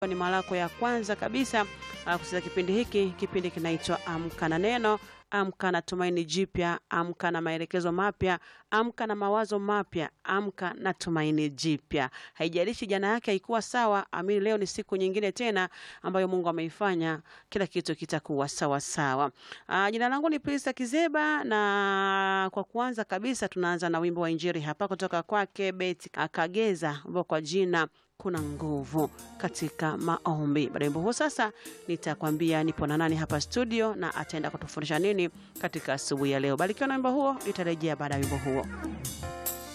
ni mara yako ya kwanza kabisa uh, kusikiza kipindi hiki, kipindi kinaitwa Amka na Neno. Amka na tumaini jipya, amka na maelekezo mapya, amka na mawazo mapya, amka na tumaini jipya. Haijalishi jana yake haikuwa sawa, amini leo ni siku nyingine tena ambayo Mungu ameifanya, kila kitu kitakuwa sawa sawa. Uh, jina langu ni Prista Kizeba, na kwa kuanza kabisa tunaanza na wimbo wa Injili hapa kutoka kwake Beti Akageza, wimbo kwa jina kuna nguvu katika maombi. Baada ya wimbo huo, sasa nitakwambia nipo na nani hapa studio na ataenda kutufundisha nini katika asubuhi ya leo. Barikiwa na wimbo huo, nitarejea baada ya wimbo huo.